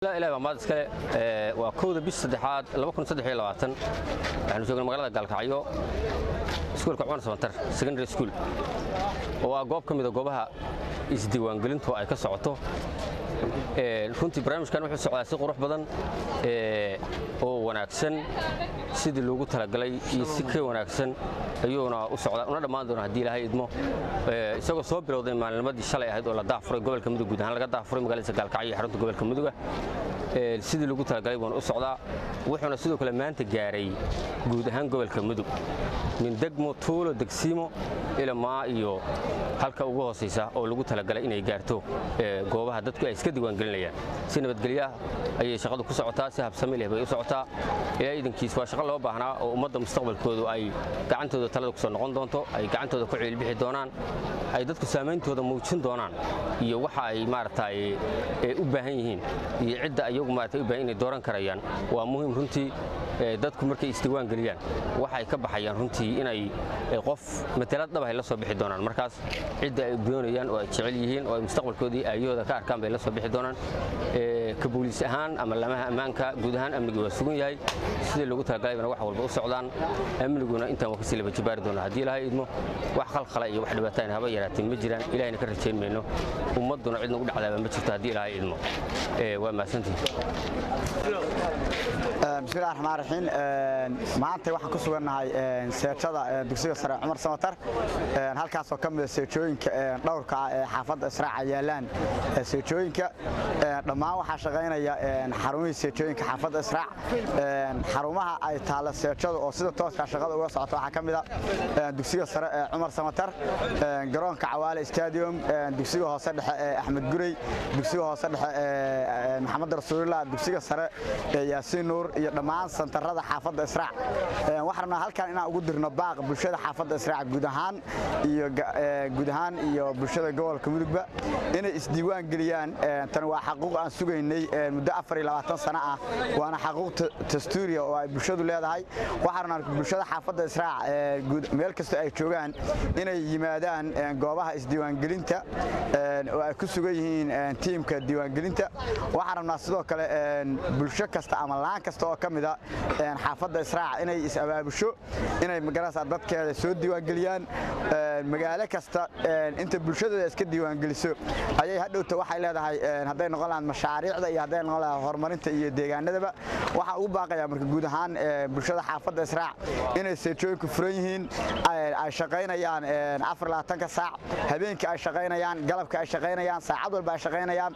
ilahi baa maad iskale waa kowda bish saddexaad waxaanu joognay magaalada gaalkacyo iskuulka cumar sabantar secondary school oo ah goob ka mida goobaha isdiiwaangelintu ay ka socoto runtii barnaamijkan wuxuu socdaa si qurux badan oo wanaagsan sidii loogu talagalay iyo si ka wanaagsan ayuuna u socdaa una dhammaan doona haddii ilaahay idmo isagoo soo bilowday maalinimadii shalay ahayd oo la daafuray gobolka mudug guud ahaan laga daafuray magaaladiisa gaalkacyo iyo xarunta gobolka muduga sidii lagu talagalay buuna u socdaa wuxuuna sidoo kale maanta gaaray guud ahaan gobolka mudug min degmo tuulo degsiimo ilamaa iyo halka ugu hoosaysa oo lagu talagalay inay gaarto goobaha dadku ay iska diiwaangelinayaan si nabadgelyaah ayay shaqadu ku socotaa si habsami leh bay u socotaa ilaa iidankiis waa shaqo loo baahnaa oo ummadda mustaqbalkoodu ay gacantooda talada ku soo noqon doonto ay gacantooda ku ciilbixi doonaan ay dadku saameyntooda muujin doonaan iyo waxa ay maaragtay u baahan yihiin iyo cidda ayagu maaragtay u baahan inay dooran karayaan waa muhiim runtii dadku markay isdiiwaan geliyaan waxay ka baxayaan runtii inay qof matalad dhab ay la soo bixi doonaan markaas cidda ay doonayaan oo ay jecel yihiin oo ay mustaqbalkoodii aayahooda ka arkaan bay la soo bixi doonaan ka booliis ahaan ama lamaha ammaanka guud ahaan amnigii waa sugan yahay sidii loogu talagalayna wax walba u socdaan amniguna intaan waa kasii laba jibaari doona haddii ilaahay idmo wax khalkhala iyo wax dhibaatayna haba yaraateen ma jiraan ilahayna ka rajayn mayno ummadduna cid nagu dhacdaaba ma jirto haddii ilaahay idmo waa mahadsantihin bismillahi raxmaan raxiim maanta waxaan ku sugannahay seejada dugsiga sare cumar samatar halkaasoo ka mida seejooyinka dhowrka ah ee xaafadda israaca yaalaan seejooyinka dhammaan waxaa shaqaynaya xarumihii seejooyinka xaafadda israac xarumaha ay taalla seejadu oo sida tooskaa shaqada uga socota waxaa ka mida dugsiga sare ee cumar samatar garoonka cawaale stadium dugsiga hoose dhexe ee axmed gurey dugsiga hoose dhexe ee maxamed rasuulillah dugsiga sare ee yaasiin nuur iyo dhammaan santarada xaafadda israac waxaan rabnaa halkan inaan ugu dirno baaq bulshada xaafadda israac guud ahaan iyo guud ahaan iyo bulshada gobolka mudugba inay isdiiwaan geliyaan tani waa xaquuq aan sugaynay muddo afar iyo labaatan sano ah waana xaquuq dastuuriya oo ay bulshadu leedahay waxaan rabnaa bulshada xaafadda israac meel kasta ay joogaan inay yimaadaan goobaha isdiiwaangelinta oo ay ku sugan yihiin tiimka diiwaangelinta waxaan rabnaa sidoo kale bulsho kasta ama laan kasta oo ka mida xaafadda israac inay is-abaabusho inay magarasa dadkeeda soo diiwaangeliyaan magaalo kasta inta bulshadeeda iska diiwaangeliso ayay hadhowta waxay leedahay hadday noqon lahayd mashaariicda iyo hadday noqon lahayd horumarinta iyo deegaanadaba waxaa ugu baaqayaa marka guud ahaan bulshada xaafadda israac inay seejooyinku furan yihiin ay shaqaynayaan afar labaatanka saac habeenkii ay shaqaynayaan galabka ay shaqaynayaan saacad walba ay shaqaynayaan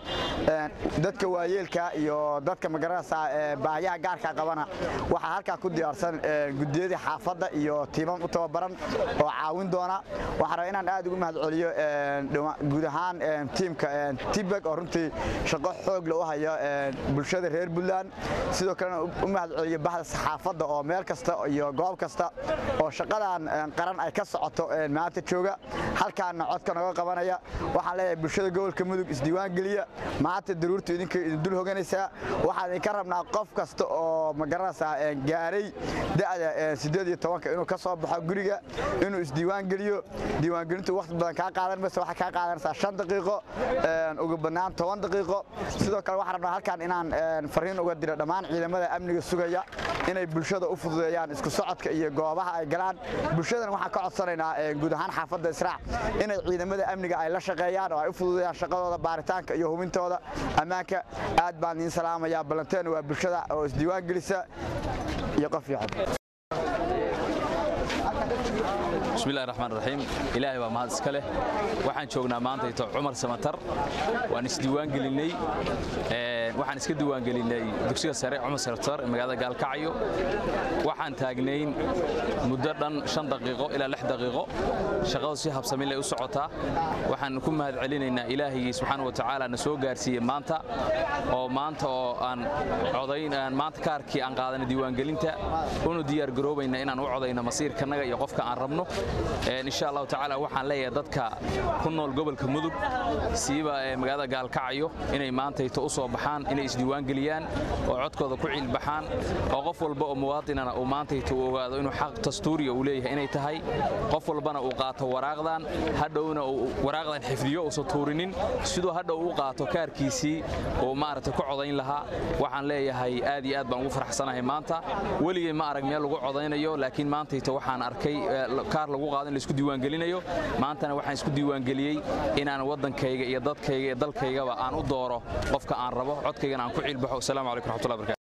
dadka waayeelka iyo dadka magarasa baahiyaha gaarka qabana waxaa halkaa ku diyaarsan gudiyadii xaafadda iyo tiimam u tababaran oo caawin doona waxaan rabaa inaan aad ugu mahad celiyo guud ahaan tiimka tibeg oo runtii shaqo xoog le u hayo bulshada reer puntland sidoo kalena u mahad celiyo baxda saxaafadda oo meel kasta iyo goob kasta oo shaqadan qaran ay ka socoto maanta jooga halkaana codka noga qabanaya waxaan leeyahay bulshada gobolka mudug isdiiwaan geliya maanta daruurtu idinka idin dul hoganaysaa waxaan idinka rabnaa qof kasta oo magaranaysaa gaaray da'da siddeed iyo tobanka inuu ka soo baxo guriga inuu isdiiwaan geliyo diiwaangelintu waqti badan kaa qaadan maysa waxay kaa qaadanaysaa shan daqiiqo ugu bannaan toban daqiiqo sidoo kale waxaan rabnaa halkan inaan fariin uga diro dhammaan ciidamada amniga sugaya inay bulshada u fududeeyaan isku socodka iyo goobaha ay galaan bulshadan waxaan ka codsanaynaa guud ahaan xaafadda israac inay ciidamada amniga ay la shaqeeyaan oo ay u fududeeyaan shaqadooda baaritaanka iyo hubintooda ammaanka aad baan idiin salaamayaa ballanteen waa bulshada oo isdiiwaan gelisa iyo qof fiican bismillahi raxmaan raxiim ilaahay baa mahad iska leh waxaan joognaa maantayto cumar samatar waan isdiiwaan gelinnay waxaan iska diiwaan gelinnay dugsiga sare cumar samatar ee magaalada gaalkacyo waxaan taagnayn muddo dhan shan daqiiqo ilaa lix daqiiqo shaqadu si habsamile u socotaa waxaan ku mahad celinaynaa ilaahigii subxaana wa tacaala na soo gaarsiiyey maanta oo maanta oo aan codayn aan maanta kaarkii aan qaadanay diiwaangelinta unu diyaar garoobayna inaan u codayno masiirkanaga iyo qofka aan rabno insha allahu tacaala waxaan leeyahay dadka ku nool gobolka mudug siiba magaalada gaalkacyo inay maantayto u soo baxaan inay inay isdiiwaangeliyaan oo codkooda ku ciilbaxaan oo qof walba oo muwaadinana uu maantayta uu ogaado inuu xaq dastuuriya uu leeyahay inay tahay qof walbana uu qaato waraaqdan hadhowna uu waraaqdan xifdiyo uusan tuurinin siduu hadhow u qaato kaarkiisii uu maaragtay ku codayn lahaa waxaan leeyahay aad iyo aad baan ugu faraxsanahay maanta weligay ma arag meel lagu codaynayo laakiin maantayta waxaan arkay kaar lagu qaado in laisku diiwaangelinayo maantana waxaan isku diiwaangeliyey inaan waddankayga iyo dadkayga iyo dalkaygaba aan u dooro qofka aan rabo codkaygana aan ku ciilbaxo asalaamu calaykum raxmatullahi barkatu